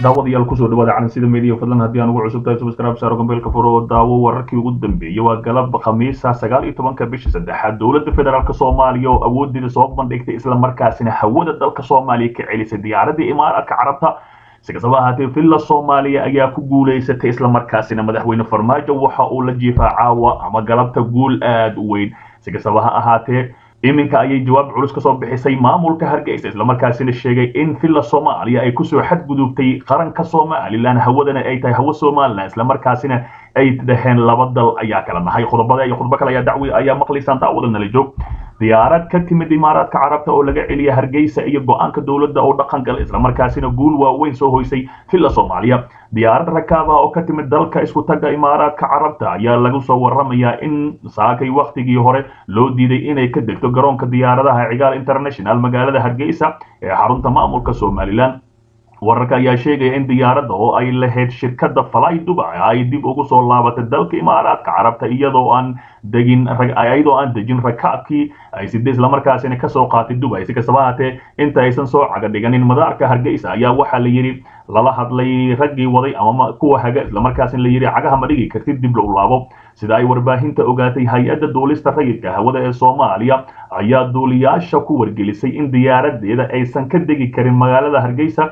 daawadayaal kusoo dhawaada calansida media fadlan haddii aan ugu cusub tahay subscribe saaro gambeelka furo oo daawo wararkii ugu dambeeyey waa galab khamiisa sagaal iyo tobanka bisha saddexaad dowladda federaalk soomaaliya oo awoodeeda soo bandhigtay islamarkaasina hawada dalka soomaaliya ka celisay diyaaradii imaaraadka carabta si kastaba ahaatee villa soomaaliya ayaa ku guulaysatay islamarkaasina madaxweyne farmaajo waxa uu la jiifaa caawa ama galabta guul aada u weyn si kastaba ha ahaatee iminka ayay jawaab culus ka soo bixisay maamulka hargeysa islamarkaasina sheegay in villa soomaaliya ay kusoo xadgudubtay qaranka somalilan hawadana ay tahay hawo somalilan islamarkaasina ay dhaheen laba dal ayaa kala nahay khudbada iyo khudbo kale ayaa dacwi ayaa maqlaysaan daawada nala joog diyaarad ka timid imaaraadka carabta oo laga celiya hargeysa iyo go-aanka dowladda oo dhaqan gala islamarkaasina guul waaweyn soo hoysay villa soomaaliya diyaarad rakaab ah oo ka timid dalka isku tagga imaaraadka carabta ayaa lagu soo waramayaa in saakay wakhtigii hore loo diiday inay ka degto garoonka diyaaradaha cigaal international magaalada hargeysa ee xarunta maamulka somalilan wararka ayaa sheegaya in diyaaradda oo ay lahayd shirkadda fly dubai ay dib ugu soo laabatay dalka imaaraadka carabta iyadoo aan degin iyadoo aan dejin rakaabkii ay sida islamarkaasina kasoo qaatay dubai si kastaba ahaatee inta aysan soo caga dhiganin madaarka hargeysa ayaa waxaa la yidhi lala hadlay raggii waday ama kuwa haga islamarkaasina la yidhi cagaha ma dhigi kartid dib lou laabo sida ay warbaahinta ogaatay hay-adda duulista rayidka hawada ee soomaaliya ayaa duuliyaasha ku wargelisay in diyaaradeeda aysan ka degi karin magaalada hargeysa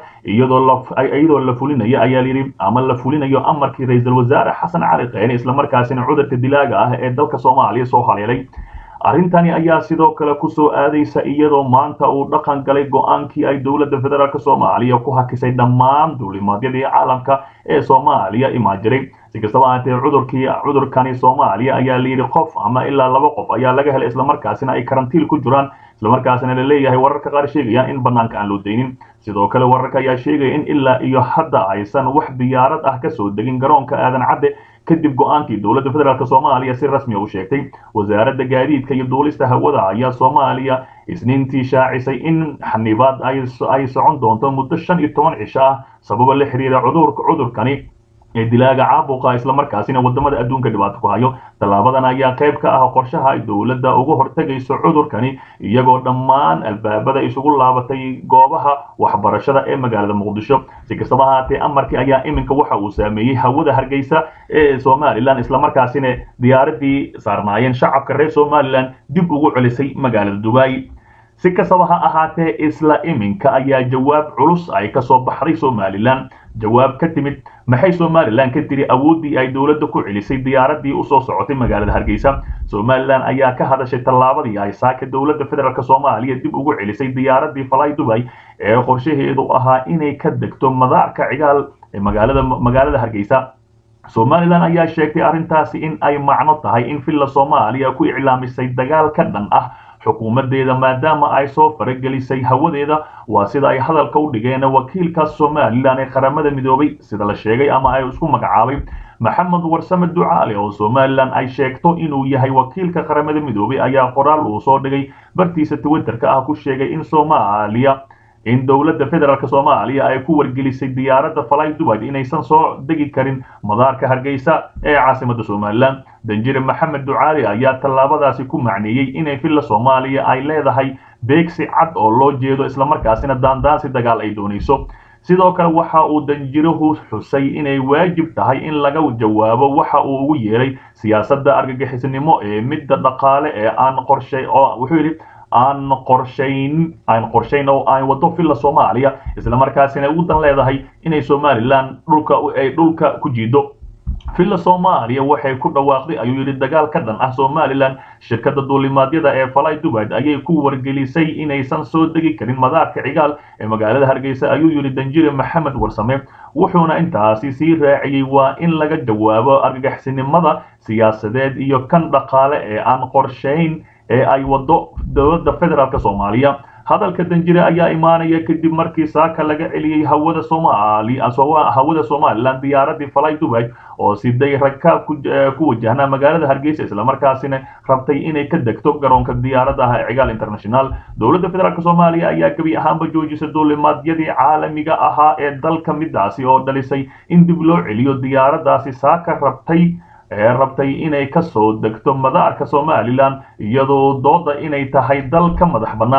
iyadoo la fulinayo ayaa layidhi ama la fulinayo amarkii ra-iisul wasaare xasan cali kheyne islamarkaasina cudurka dilaaga ah ee dalka soomaaliya soo haleelay arrintani ayaa sidoo kale kusoo aadaysa iyadoo maanta uu dhaqan galay go-aankii ay dowladda federaalk soomaaliya ku hakisay dhammaan duulimaadyadii caalamka ee soomaaliya imaan jiray si kastaba ahaatee cudurkii cudurkani soomaaliya ayaa layidhi qof ama ilaa laba qof ayaa laga helay islamarkaasina ay karantiil ku jiraan islamarkaasina la leeyahay wararka qaar sheegayaan in banaanka aan loo daynin sidoo kale wararka ayaa sheegaya in ilaa iyo hadda aysan wax diyaarad ah kasoo degin garoonka aadan cadde kadib go-aankii dowladda federaalk soomaaliya si rasmiya u sheegtay wasaaradda gaadiidka iyo duulista hawada ayaa soomaaliya isniintii shaacisay in xanibaad ay socon doonto muddo shan iyo toban cisho ah sababo la xiriira cudurka cudurkani ee dilaaga caabuqa islamarkaasina wadamada adduunka dhibaato ku hayo tallaabadan ayaa qayb ka ah qorshaha ay dowladda uga hortegayso cudurkani iyagoo dhammaan albaabada isugu laabatay goobaha waxbarashada ee magaalada muqdisho si kastaba ahaatee amarkii ayaa iminka waxa uu saameeyey hawada hargeysa ee somalilan islamarkaasina diyaaradii saarnaayeen shacabka reer somalilan dib ugu celisay magaalada dubai si kastaba ha ahaatee isla iminka ayaa jawaab culus ay kasoo baxday somalilan jawaab ka timid maxay somalilan ka tiri awooddii ay dowladda ku celisay diyaaradii usoo socotay magaalada hargeysa somalilan ayaa ka hadashay tallaabadii ay saaka dowladda federaalk soomaaliya dib ugu celisay diyaaradii fly dubai ee qorshaheedu ahaa inay ka degto madaarka cigaal ee magaalada magaalada hargeysa somalilan ayaa sheegtay arrintaasi in ay macno tahay in villa soomaaliya ku iclaamisay dagaal ka dhan ah xukuumadeeda maadaama ay soo faragelisay hawadeeda waa sida ay hadalka u dhigeen wakiilkaas somalilan ee qaramada midoobay sida la sheegay ama ay isku magacaabay maxamed warsame ducaale oo somalilan ay sheegto inuu yahay wakiilka qaramada midoobay ayaa qoraal uu soo dhigay bartiisa twitterka ah ku sheegay in soomaaliya in dowladda federaalk soomaaliya ay ku wargelisay diyaaradda fly dubai inaysan soo degi karin madaarka hargeysa ee caasimada somalilan danjire maxamed ducaali ayaa tallaabadaasi ku macneeyey inay villa soomaaliya ay leedahay beegsi cad oo loo jeedo islamarkaasina daandaansi dagaal ay doonayso sidoo kale waxa uu danjiruhu xusay inay waajib tahay in laga jawaabo waxa uu ugu yeeray siyaasadda argagixisnimo ee midda dhaqaale ee aan qorshay oo wuxuu yidhi aan qorshayn aan qorshayn oo aan wado villa soomaaliya islamarkaasina ugu dan leedahay inay somalilan dhulka ay dhulka ku jiido villa soomaaliya waxay ku dhawaaqday ayuu yidhi dagaal ka dhan ah somalilan shirkadda duulimaadyada ee fly dubai ayay ku wargelisay inaysan soo degi karin madaarka cigaal ee magaalada hargeysa ayuu yidhi danjire maxamed warsame wuxuuna intaasi sii raaciyey waa in laga jawaabo argagixisnimada siyaasadeed iyo kan dhaqaale ee aan qorshayn ee ay wado dowladda federaalk soomaaliya hadalka danjire ayaa imaanaya kadib markii saaka laga celiyey hawada soomaaliya hawada somalilan diyaaradii fly dubai oo siday rakaab ku wajahnaa magaalada hargeysa islamarkaasina rabtay inay ka degto garoonka diyaaradaha ee cigaal international dowladda federaalk soomaaliya ayaa gebi ahaanba joojisay duulimaadyadii caalamiga ahaa ee dalka midaasi oo dhalisay in dib loo celiyo diyaaradaasi saaka rabtay ee rabtay inay kasoo degto madaarka somalilan iyadoo dooda inay tahay dal ka madax bannaan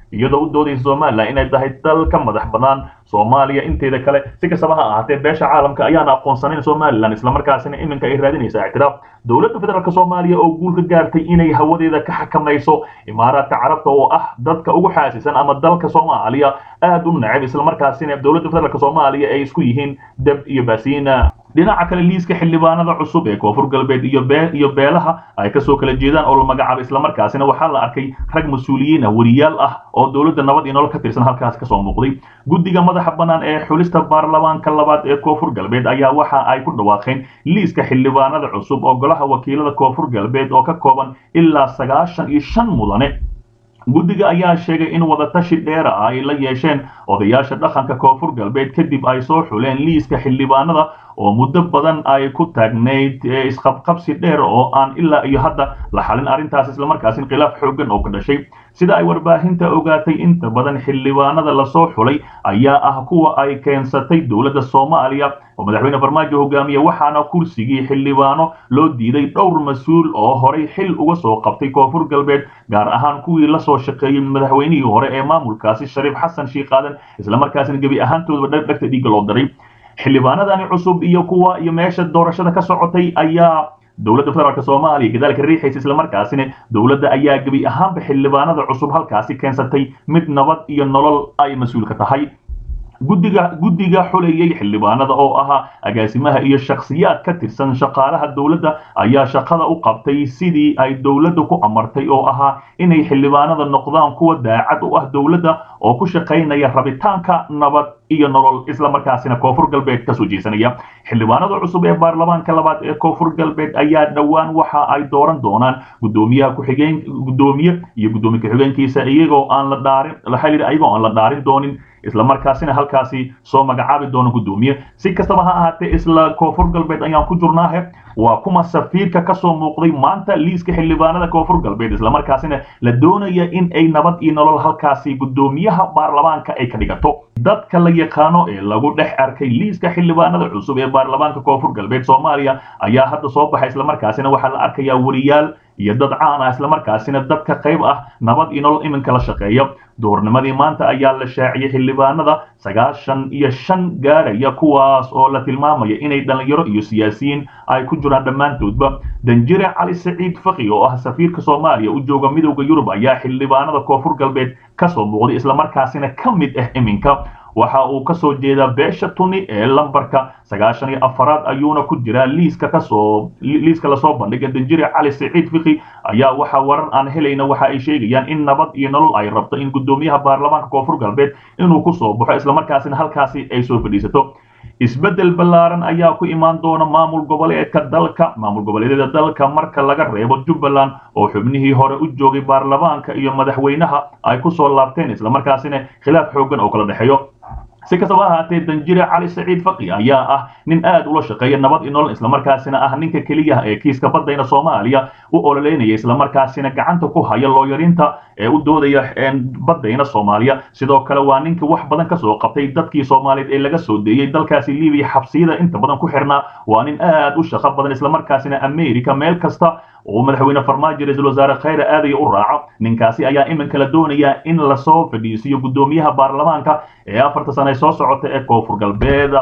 iyadoo u doodaysa somalilan inay tahay dal ka madax banaan soomaaliya inteeda kale si kastaba ha ahaatee beesha caalamka ayaana aqoonsanayn somalilan islamarkaasina iminka ay raadinaysa ictiraaf dowladda federaalk soomaaliya oo guul ka gaartay inay hawadeeda ka xakamayso imaaraadka carabta oo ah dadka ugu xaasisan ama dalka soomaaliya aad u neceb islamarkaasina dowladda federaalk soomaaliya ay isku yihiin deb iyo baasiina dhinaca kale liiska xildhibaanada cusub ee koonfur galbeed iyo iyo beelaha ay kasoo kala jeedaan oo la magacaabo islamarkaasina waxaa la arkay rag mas-uuliyiin ah weriyaal ah oo dowladda nabad iyo nolol ka tirsan halkaas kasoo muuqday guddiga madaxa bannaan ee xulista baarlamaanka labaad ee koonfur galbeed ayaa waxa ay ku dhawaaqeen liiska xildhibaanada cusub oo golaha wakiilada koonfur galbeed oo ka kooban ilaa sagaashan iyo shan mudane guddiga ayaa sheegay in wadatashi dheera ah ay la yeesheen odayaasha dhaqanka koonfur galbeed kadib ay soo xuleen liiska xildhibaanada oo muddo badan ay ku taagnayd isqabqabsi dheer oo aan ilaa iyo hadda la xalin arrintaas islamarkaasin khilaaf xooggan oo ka dhashay sida ay warbaahinta ogaatay inta badan xildhibaanada lasoo xulay ayaa ah kuwa ay keensatay dowladda soomaaliya oo madaxweyne farmaajo hogaamiye waxaana kursigii xildhibaano loo diiday dhowr mas-uul oo horay xil uga soo qabtay koonfur galbeed gaar ahaan kuwii lasoo shaqeeyey madaxweynihii hore ee maamulkaasi shariif xasan shiikh aadan islamarkaasina gebi ahaantoodaba dhegta dhiigga loo daray xildhibaanadani cusub iyo kuwa iyo meesha doorashada ka socotay ayaa dowladda federaalk soomaaliya gadaalka riixaysa islamarkaasina dowladda ayaa gebi ahaanba xildhibaanada cusub halkaasi keensatay mid nabad iyo nolol ay mas-uulka tahay guddiga guddiga xulayay xildhibaanada oo ahaa agaasimaha iyo shakhsiyaad ka tirsan shaqaalaha dowladda ayaa shaqada u qabtay sidii ay dowladda ku amartay oo ahaa inay xildhibaanada noqdaan kuwa daacad u ah dowladda oo ku shaqaynaya rabitaanka nabad iyo nolol islamarkaasina koonfur galbeed kasoo jeesanaya xildhibaanada cusub ee baarlamaanka labaad ee koonfur galbeed ayaa dhowaan waxa ay dooran doonaan gudoomiyaha ku-xigeen gudoomiye iyo gudoomiye ku-xigeenkiisa iyagoo aan la dhaarin waxaa yidhi ayagoo aan la dhaarin doonin islamarkaasina halkaasi soo magacaabi doono gudoomiye si kastaba ha ahaatee isla koonfur galbeed ayaan ku jirnaahe waa kuma safiirka kasoo muuqday maanta liiska xildhibaanada koonfur galbeed islamarkaasina la doonaya in ay nabad iyo nolol halkaasi gudoomiyaha baarlamaanka ay ka dhigato dadka la yaqaano ee lagu dhex arkay liiska xildhibaanada cusub ee baarlamaanka koonfur galbeed soomaaliya ayaa hadda soo baxay islamarkaasina waxaa la arkayaa weriyaal iyo dad caan ah islamarkaasina dadka qayb ah nabad iyo nolol iminka la shaqeeya duurnimadii maanta ayaa la shaaciyey xildhibaanada sagaashan iyo shan gaaraya kuwaas oo la tilmaamaya inay dhallinyaro iyo siyaasiyiin ay ku jiraan dhammaantoodba danjire cali saciid faki oo ah safiirka soomaaliya u jooga midowda yurub ayaa xildhibaanada koonfur galbeed kasoo muuqday islamarkaasina ka mid ah iminka waxa uu kasoo jeedaa beesha tuni ee lambarka sagaashan iyo afaraad ayuuna ku jiraa liiska kasoo liiska lasoo bandhigay danjire cali saciid fiki ayaa waxa warar aan helayna waxa ay sheegayaan in nabad iyo nolol ay rabto in gudoomiyaha baarlamaanka koonfur galbeed inuu kusoo baxo islamarkaasina halkaasi ay soo fadhiisato isbeddel ballaaran ayaa ku imaan doona maamul goboleedka dalka maamul goboleedyada dalka marka laga reebo jubbaland oo xubnihii hore u joogay baarlamaanka iyo madaxweynaha ay kusoo laabteen islamarkaasina khilaaf xooggan oo kala dhexeeyo si kastaba ahaatee danjire cali saciid faki ayaa ah nin aad ula shaqeeya nabad iyo nolol islamarkaasina ah ninka keliya ee kiiska badayna soomaaliya u ololeynaya islamarkaasina gacanta ku haya looyarinta ee u doodaya badayna soomaaliya sidoo kale waa ninka wax badan kasoo qabtay dadkii soomaaliyeed ee laga soo deeyey dalkaasi libiya xabsiyada inta badan ku xirnaa waa nin aad u shaqo badan islamarkaasina america meel kasta oo madaxweyne farmaajo ra-iisul wasaare khayre aadaya u raaco ninkaasi ayaa iminka la doonayaa in lasoo fadhiisiyo gudoomiyaha baarlamaanka ee afarta sane soo socota ee koonfur galbeed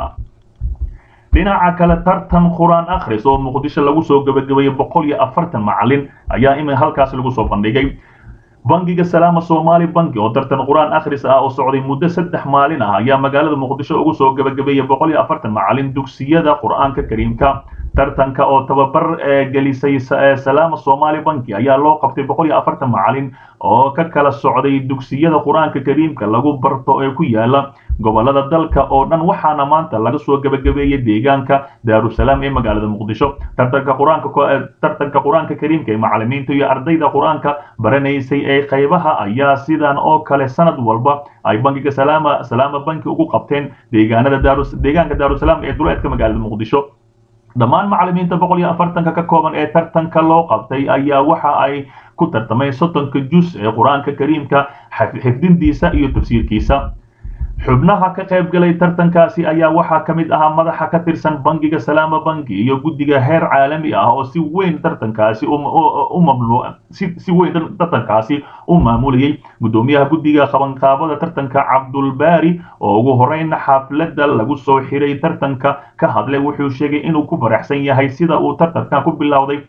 dhinaca kale tartan qur-aan akhris oo muqdisho lagu soo gebagabeeyey boqol iyo afartan macalin ayaa imin halkaasi lagu soo bandhigay bangiga salaama soomaali banki oo tartan qur-aan akhris ah oo socday muddo saddex maalin ah ayaa magaalada muqdisho ugu soo gebagabeeyey boqol iyo afartan macalin dugsiyada qur-aanka kariimka tartanka oo tababar gelisay salaama soomaali banki ayaa loo qabtay boqol iyo afartan macalin oo ka kala socday dugsiyada qur-aanka kariimka lagu barto ee ku yaala gobolada dalka oo dhan waxaana maanta laga soo gebagabeeyey deegaanka daarusalaam ee magaalada muqdisho tartanka qur-aanka tartanka qur-aanka kariimka ee macalimiinta iyo ardayda qur-aanka baranaysay ee qaybaha ayaa sidan oo kale sanad walba ay bankiga salaama salaama banki ugu qabteen deegaanada daarus deegaanka daarusalaam ee duleedka magaalada muqdisho dhammaan macalimiinta boqol iyo afartanka ka kooban ee tartanka loo qabtay ayaa waxa ay ku tartameen soddonka jus ee qur-aanka kariimka xifdintiisa iyo tafsiirkiisa xubnaha ka qayb galay tartankaasi ayaa waxaa ka mid ahaa madaxa ka tirsan bangiga salaama banki iyo guddiga heer caalami ah oo si weyn tartankaasi u mamnu si weyn tartankaasi u maamulayay guddoomiyaha guddiga qabanqaabada tartanka cabdulbaari oo ugu horeyn xafladda lagu soo xiray tartanka ka hadlay wuxuu sheegay inuu ku faraxsan yahay sida uu tartankan ku bilowday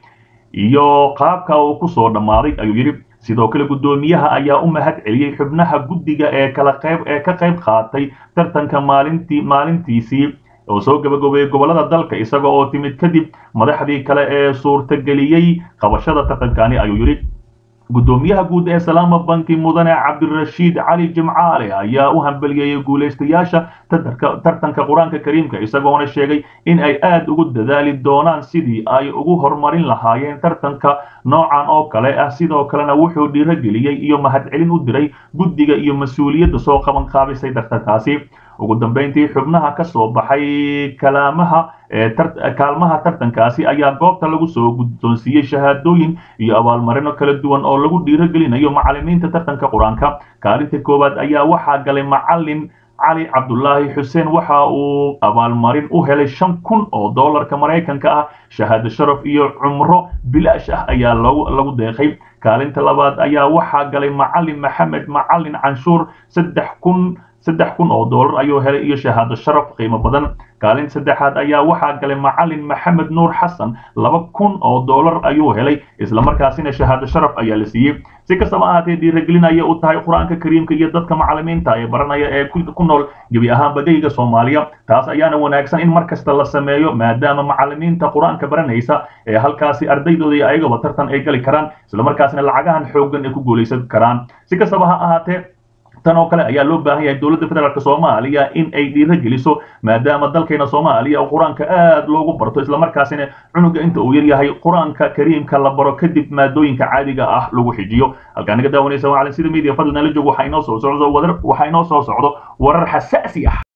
iyo qaabka uu ku soo dhammaaday ayuu yidhi sidoo kale guddoomiyaha ayaa u mahad celiyey xubnaha guddiga ee kala qayb ee ka qayb qaatay tartanka maalintii maalintiisii oo soo gabagabeeyey gobollada dalka isaga oo timid kadib madaxdii kale ee suurtageliyey qabashada tartankani ayuu yidhi guddoomiyaha guud ee salaama banki mudane cabdirashiid cali jimcaale ayaa u hambeliyeeyey guulaystayaasha tartanka qur-aanka kariimka isagoona sheegay in ay aad ugu dadaali doonaan sidii ay ugu horumarin lahaayeen tartanka noocan oo kale ah sidoo kalena wuxuu dhiirogeliyey iyo mahadcelin u diray guddiga iyo mas-uuliyadda soo qaban qaabisay tartankaasi ugu dambeyntii xubnaha ka soo baxay kalaamaha kaalmaha tartankaasi ayaa goobta lagu soo guddoonsiiyey shahaadooyin iyo abaalmarino kala duwan oo lagu dhiirogelinayo macalimiinta tartanka qur-aanka kaalinta koowaad ayaa waxaa galay macalin cali cabdulaahi xuseen waxa uu abaalmarin u helay shan kun oo doolarka maraykanka ah shahaado sharaf iyo cumro bilaash ah ayaa lagu deeqay kaalinta labaad ayaa waxaa galay macalin maxamed macalin canshuur saddex kun saddex kun oo doolar ayuu helay iyo shahaado sharaf qiimo badan kaalin saddexaad ayaa waxaa galay macalin maxamed nuur xasan laba kun oo doolar ayuu helay islamarkaasina shahaado sharaf ayaa la siiyey si kastaba ahaatee dhiiragelin ayay u tahay qur-aanka kariimka iyo dadka macalimiinta ee baranaya ee ku nool gebi ahaan bagayga soomaaliya taas ayaana wanaagsan in mar kasta la sameeyo maadaama macalimiinta qur-aanka baranaysa ee halkaasi ardaydooda iyo ayagaba tartan ay gali karaan islamarkaasina lacagahan xooggan ay ku guulaysan karaan si kastaba ha ahaatee tan oo kale ayaa loo baahan yahay dowladda federaalk soomaaliya in ay dhiiro geliso maadaama dalkeena soomaaliya qur-aanka aad loogu barto islamarkaasina cunuga inta uu yaryahay qur-aanka kariimka la baro kadib maadooyinka caadiga ah lagu xijiyo halkaa naga daawanaysa waa calansida media fadlan nala joog waxaa inoo soo socdo waxaa inoo soo socdo warar xasaasi ah